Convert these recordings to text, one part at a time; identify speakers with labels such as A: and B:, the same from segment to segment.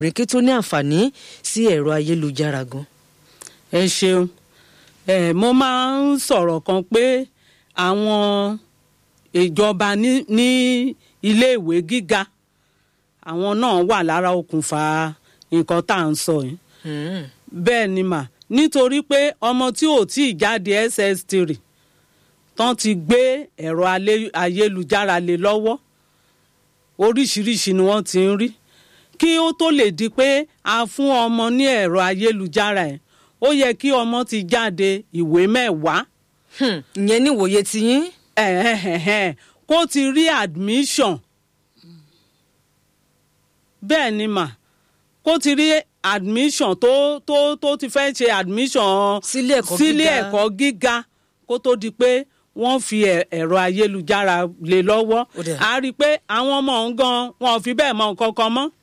A: rèké tó ní àǹfààní sí ẹ̀rọ ayélujára gan.
B: ẹ ṣeun ẹ mo máa ń sọ̀rọ̀ kan pé àwọn ìjọba ní ní iléèwé gíga àwọn náà wà lára okùnfà nǹkan tá à ń sọ yìí
A: Hmm.
B: bẹ́ẹ̀ ni mà nítorí pé ọmọ tí ò tí ì jáde ss3 tán ti gbé ẹ̀rọ alé- ayélujára lé lọ́wọ́ oríṣiríṣi ni wọ́n ti ń rí kí ó tó lè di pé a fún ọmọ ní ẹ̀rọ ayélujára ẹ̀ ó yẹ kí ọmọ ti jáde ìwé mẹ́wàá
A: Hmm. ìyẹn ní ìwòye tiyín.
B: ẹ̀hẹ̀hẹ̀hẹ̀, kó ti rí admission bẹ́ẹ̀ ni mà kó ti rí admission tó tó tó ti fẹ́ ṣe admission
A: Sílé ẹ̀kọ́
B: sílé
A: gíga.
B: ẹ̀kọ́ gíga kó tó di pé wọ́n fi ẹ̀- ẹ̀rọ ayélujára lé lọ́wọ́
A: Ó dà.
B: a rí i pé àwọn ọmọ òun gan wọn ò fi bẹ́ẹ̀ mọ nǹkan kan mọ́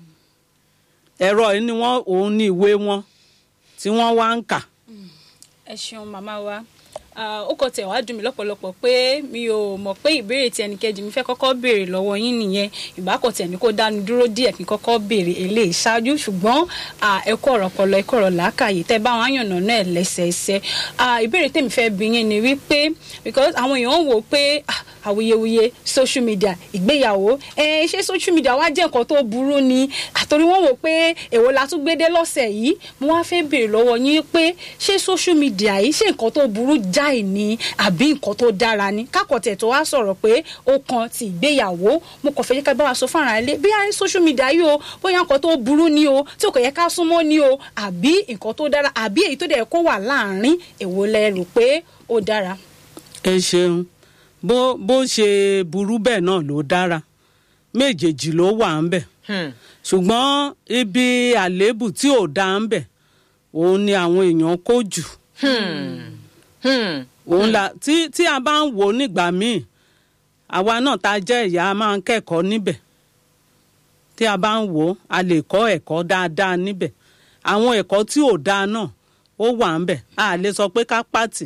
B: ẹ̀rọ yìí ni wọ́n òun ní ìwé wọn tí wọ́n wá ń kà.
C: ẹ ṣeun màmá wa Ah, ó kọ tẹ̀ wá dùn mí lọ́pọ̀lọpọ̀ pé mi ò mọ̀ pé ìbéèrè tí ẹnìkejì mi fẹ́ kọ́kọ́ béèrè lọ́wọ́ yín nìyẹn ìbákọ̀ tẹ̀ ní kó dánu dúró díẹ̀ kí n kọ́kọ́ béèrè eléyìí ṣáájú ṣùgbọ́n ah, ẹ kọ́ ọ̀rọ̀ pọlọ ẹ kọ́ ọ̀rọ̀ làákàyè tẹ́ bá wọn àyànnà náà lẹ́sẹẹsẹ Ah, ìbéèrè tèmi fẹ́ bí yín ni wípé because àwọn èèyàn ń wò pé ah, awuyewuye social media ìgbéyàwó ẹ ṣé social media wá jẹ́ nǹkan tó burú ni àtòrí wọ́n wò pé èwo la tún gbédé lọ́sẹ̀ yìí mo wá fẹ́ béèrè lọ́wọ́ yín pé ṣé social media yìí ṣé nǹkan tó burú jáì ni àbí nǹkan tó dára ni kákọ̀tẹ̀ tó wá sọ̀rọ̀ pé ó kan ti ìgbéyàwó mo kàn fẹ́ yẹ ká bá wa sọ fún ara ilé bí i social media yìí o bóyá nǹkan tó burú ni o tí kò yẹ ká súnmọ́ ni o àbí nǹkan tó dára àbí èyí tó dẹ̀ kó wà láàárín èwo lẹ rò pé ó dára.
B: ẹ ṣeun bó bó ṣe burú bẹ́ẹ̀ náà ló dára méjèèjì ló wà ń bẹ̀
A: Hmm.
B: ṣùgbọ́n ibi àléébù tí ò dá ń bẹ̀ òun ni àwọn èèyàn kó jù
A: Hmm.
B: òun la tí tí a bá ń wò ó nígbà míì àwa náà tá a jẹ́ ìyá a máa ń kẹ́kọ̀ọ́ níbẹ̀ tí a bá ń wò ó a lè kọ́ ẹ̀kọ́ dáadáa níbẹ̀ àwọn ẹ̀kọ́ tí ò dáa náà ó wà ń bẹ̀ a lè sọ pé ká pàtì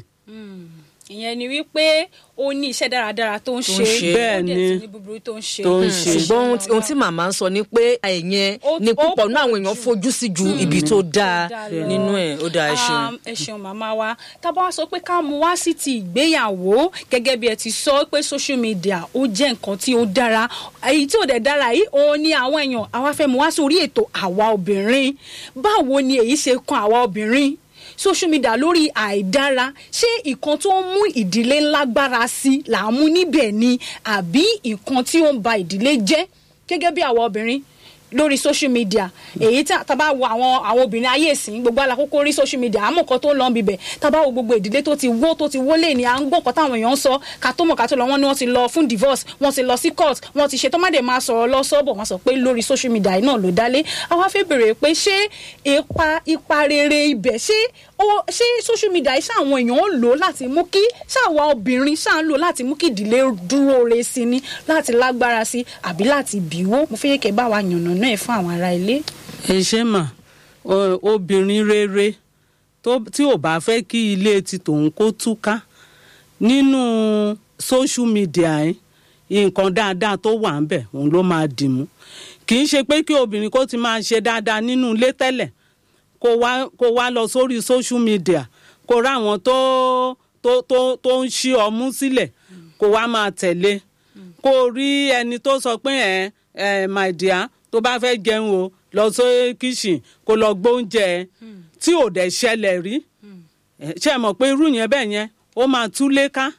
C: ìyẹn ni wípé ó ní iṣẹ́ dáradára tó ń
A: Tó ń
C: ṣe
A: ṣe.
B: Bẹ́ẹ̀
C: ó dẹ̀
B: ni.
C: tún ní búburú tó ń ṣe.
B: Tó ń
C: Hmm.
B: ṣe.
A: ṣùgbọ́n ohun tí- ohun tí màmá ń sọ ni pé ẹ̀yẹn
C: Ó-
A: ni
C: ó
A: púpọ̀ náà àwọn
C: pọ̀
A: èèyàn
C: jù.
A: fojú sí ju ibi tó dáa
C: dáa lọ.
A: nínú ẹ̀ ó dáa ẹ ṣeun.
C: Um, ẹ ṣeun màmá wa tá a bá wá sọ pé ká mú wá sí ti ìgbéyàwó gẹ́gẹ́ bí ẹ ti sọ pé social media ó jẹ́ nǹkan tí ó dára èyí tí ò dẹ̀ dára yìí òun ni àwọn èèyàn àwa fẹ́ mú wá sí orí ètò àwa obìnrin báwo ni èyí ṣe kan àwa obìnrin social media lórí àìdára ṣé nǹkan tó ń mú ìdílé lágbára sí là ń mú níbẹ̀ ni àbí nǹkan tí ó ń ba ìdílé jẹ́ gẹ́gẹ́ bí àwa obìnrin lórí social media èyí tá tá bá wo àwọn àwọn obìnrin ayé ìsìn gbogbo alákòókò rí social media àmọ́ nǹkan tó ń lọ bíbẹ̀ tá bá wo gbogbo ìdílé tó ti wó tó ti wólé ni à ń gbọ́ nǹkan táwọn èèyàn ń sọ ká tó mọ̀ ká tó lọ wọ́n ní wọ́n ti lọ fún divorce wọ́n ti lọ sí court wọ́n ti ṣe tó má dé máa sọ̀rọ̀ lọ sọ́bọ̀ wọ́n sọ pé lórí social media yìí náà ló dálé àwa fẹ́ bèrè pé ṣé ipa ipa rere ibẹ̀ ṣé ó ṣé social media yìí ṣáwọn èèyàn ń lò láti mú kí ṣáwa obìnrin ṣáà ń lò láti mú kí ìdílé dúró re sí ni láti lágbára sí àbí láti bìwó mo fẹ́ kẹ́ bá wa yànnà náà fún àwọn ará ilé.
B: ẹ ṣe mà o- obìnrin rere tó tí ò bá fẹ́ kí ilé ti tòun kó túká nínú social media yìí nǹkan dáadáa tó wà ń bẹ̀ òun ló máa dì mú kì í ṣe pé kí obìnrin kó ti máa ṣe dáadáa nínú ilé tẹ́lẹ̀ kó wá kó wá lọ sórí social media kó ráwọn tó tó tó tó ń ṣí ọmú sílẹ̀ kó wá máa tẹ̀lé kó rí ẹni tó sọ pé ẹ ẹ my dear tó bá fẹ́ jẹun o lọ sí kíṣìn kó lọ gbóúnjẹ ẹ tí ò dẹ̀ ṣẹlẹ̀ rí ẹ, ṣe mọ̀ pé irú yẹn bẹ́ẹ̀ yẹn ó máa túlé ká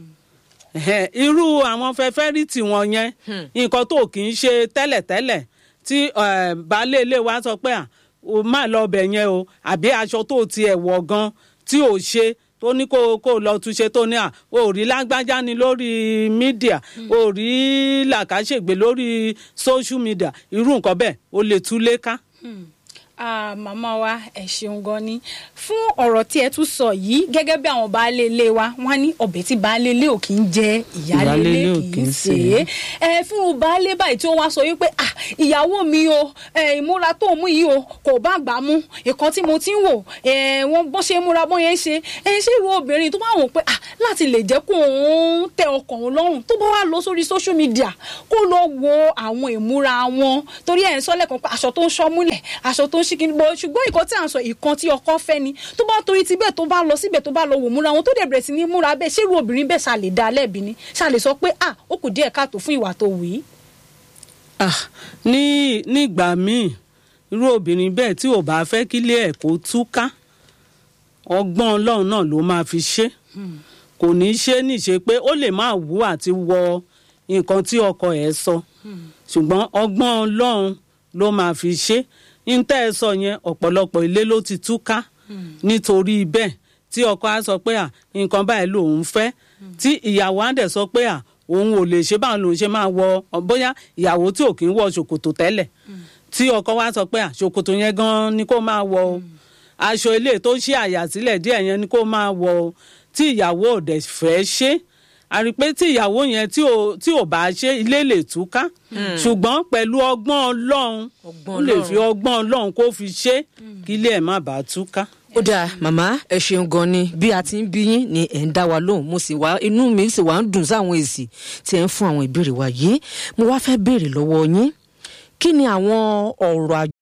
B: Ẹ̀hẹ̀, irú àwọn fẹfẹrìtì wọn yẹn nǹkan tó kì í ṣe tẹ́lẹ̀tẹ́lẹ̀ tí eh, baálé ilé wa sọ pé à o má lọ ọbẹ̀ yẹn o àbí aṣọ tó tiẹ̀ wọ̀ gan tí ò ṣe tó ní kó kó lọ túnṣe tó ní à o ò rí lágbájá ni lórí mídíà o ò rí làkàṣègbè lórí social media irú nǹkan bẹ́ẹ̀ o lè túlé ká.
C: Ah, màmá wa ẹ ṣeun gan ni fún ọ̀rọ̀ tí ẹ tún sọ yìí gẹ́gẹ́ bí àwọn baálé ilé wa wọ́n ní ọbẹ̀ tí baálé ilé ò kì í jẹ ìyálé ilé
B: Ìyálé ilé ò
C: kì
B: kì
C: í
B: í
C: sè
B: sè
C: é ẹ fún baálé báyìí tí ó wá sọ wípé ah ìyàwó mi o ẹ, ìmúra tó mú yìí o kò bá gbà mú ìkan tí mo ti ń wò ẹ, wọn bó ṣe múra bó yẹn ṣe ẹ ṣé irú obìnrin tó bá wò pé ah láti lè jẹ́ kó òun tẹ ọkàn òun lọ́rùn tó bá wà lọ sórí social media kó lọ wo àwọn ìmúra wọn torí ẹ̀ ń sọ lẹ́ẹ̀kan pé aṣọ tó ń ṣọ́ múlẹ̀ aṣọ tó ń ṣí kíni bọ́ ṣùgbọ́n ìkan tí à ń sọ ìkan tí ọkọ fẹ́ ni tó bá torí ti bẹ́ẹ̀ tó bá lọ síbẹ̀ tó bá lọ wò múra wọn tó dẹ̀ bẹ̀rẹ̀ sí ní múra bẹ́ẹ̀ ṣé irú obìnrin bẹ́ẹ̀ ṣàlè dá lẹ́bi ni ṣàlè sọ pé ah ó kù díẹ̀ káàtó fún ìwà tó wù í.
B: Ah, ní nígbà míì irú obìnrin bẹ́ẹ̀ tí ò bá fẹ́ kílé ẹ̀ kó túká ọgbọ́n ọlọ́run náà ló máa fi ṣe kò ní í ṣe níṣe pé ó lè máa wú àti wọ nǹkan tí ọkọ ẹ̀ sọ ṣùgbọ́n ọgbọ́n ọlọ́run ló máa fi ṣe níta ẹ sọ yẹn ọ̀pọ̀lọpọ̀ ilé ló ti túká nítorí bẹ́ẹ̀ tí ọkọ á sọ pé à nǹkan báyìí lòun fẹ́ tí ìyàwó á dẹ̀ sọ pé à òun ò lè ṣe báwọn lòun ṣe máa wọ bóyá ìyàwó tí ò kí ń wọ ṣòkòtò tẹ́lẹ̀ tí ọkọ wa sọ pé à ṣòkòtò yẹn gan ni kó máa wọ o aṣọ ilé tó ṣí àyà sílẹ̀ díẹ̀ yẹn ni kó máa wọ o tí ìyàwó ò dẹ̀ fẹ́ ṣe a rí i pé tí ìyàwó yẹn tí ò tí ò bá ṣe ilé lè túká ṣùgbọ́n pẹ̀lú ọgbọ́n ọlọ́run
A: Ọgbọ́n
B: ó lè
A: Ọlọ́run.
B: fi ọgbọ́n ọlọ́run kó fi ṣe kí ilé ẹ̀ má bàa túká.
A: ó dáa màmá ẹ ṣeun gan ni bí a ti ń bí yín ni ẹ ń dá wa lóhùn mo sì wá inú mi sì wá ń dùn sáwọn èsì tí ẹ ń fún àwọn ìbéèrè wa yìí mo wá fẹ́ béèrè lọ́wọ́ yín kí ni àwọn ọ̀rọ̀